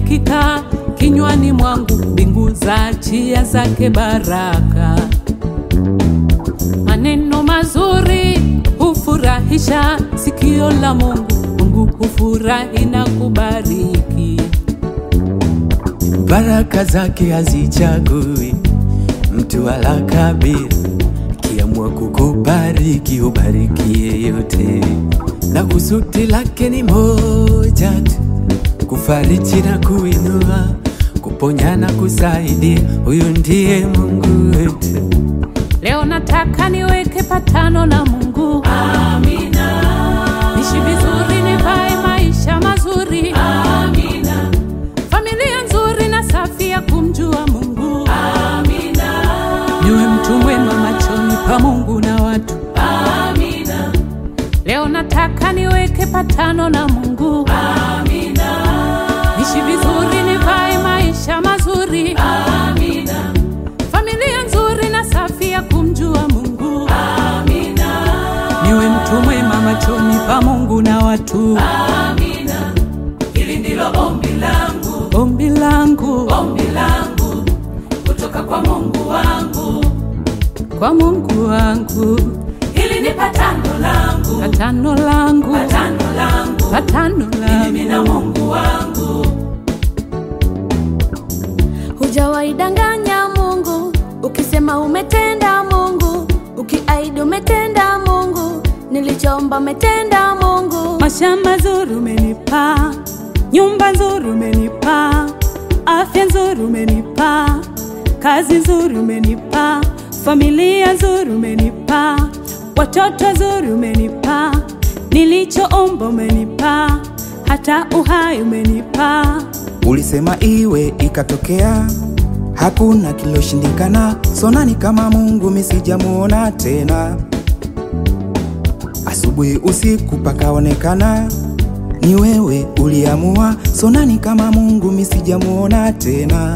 likikaa kinywani mwangu, mbingu za chia zake baraka. Maneno mazuri hufurahisha sikio la Mungu, Mungu hufurahi na kubariki. Baraka zake hazichagui mtu wala kabila, kiamua kukubariki ubariki yeyote, na kusudi lake ni moja tu, kufariji na kuinua, kuponya na kusaidia. Huyu ndiye Mungu wetu. Leo nataka niweke patano na Mungu. Amina. Nishi vizuri, nivae maisha mazuri. Amina. Familia nzuri na safi ya kumjua Mungu. Amina. Niwe mtu mwema machoni pa Mungu na watu. Amina. Leo nataka niweke patano na Mungu. Amina. Nishi vizuri, nivae maisha mazuri. Amina. Familia nzuri na safi ya kumjua Mungu. Amina. Niwe mtu mwema machoni pa Mungu na watu. Amina. Hili ndilo ombi langu, ombi langu, ombi langu kutoka kwa Mungu wangu, kwa Mungu wangu. Hili ni patano langu, patano langu, patano langu, patano langu, mimi na Mungu wangu. Hujawaidanganya Mungu ukisema umetenda Mungu, ukiaidi umetenda Mungu, nilichoomba umetenda Mungu. Mashamba nzuri umenipa, nyumba nzuri umenipa, afya nzuri umenipa, kazi nzuri umenipa, familia nzuri umenipa, watoto nzuri umenipa, nilichoomba umenipa, hata uhai umenipa. Ulisema iwe ikatokea, hakuna kiloshindikana. Sonani kama Mungu misijamuona tena, asubuhi usiku pakaonekana ni wewe uliamua. Sonani kama Mungu misijamuona tena.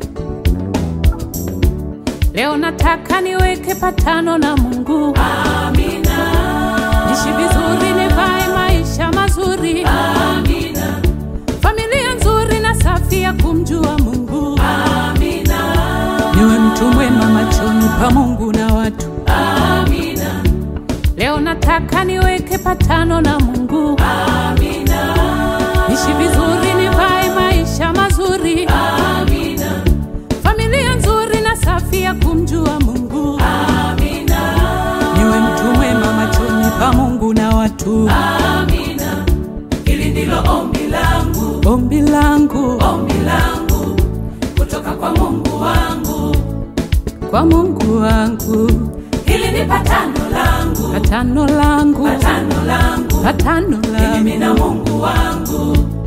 Leo nataka niweke patano na Mungu. Amina. Nishi vizuri, nivae maisha mazuri. Amina. Familia nzuri na safi ya kumjua Mungu. Amina. Niwe mtu mwema machoni pa Mungu na watu. Amina. Leo nataka niweke patano na Mungu. Amina. Nishi vizuri, nivae maisha mazuri. Amina. Familia nzuri na safi ya kumjua Mungu. Amina. Niwe mtu mwema machoni pa Mungu na watu. Amina. Hili ndilo ombi langu, ombi langu, ombi langu kutoka kwa Mungu wangu, kwa Mungu wangu. Hili ni patano langu, patano langu, patano langu, patano langu, mimi na Mungu wangu.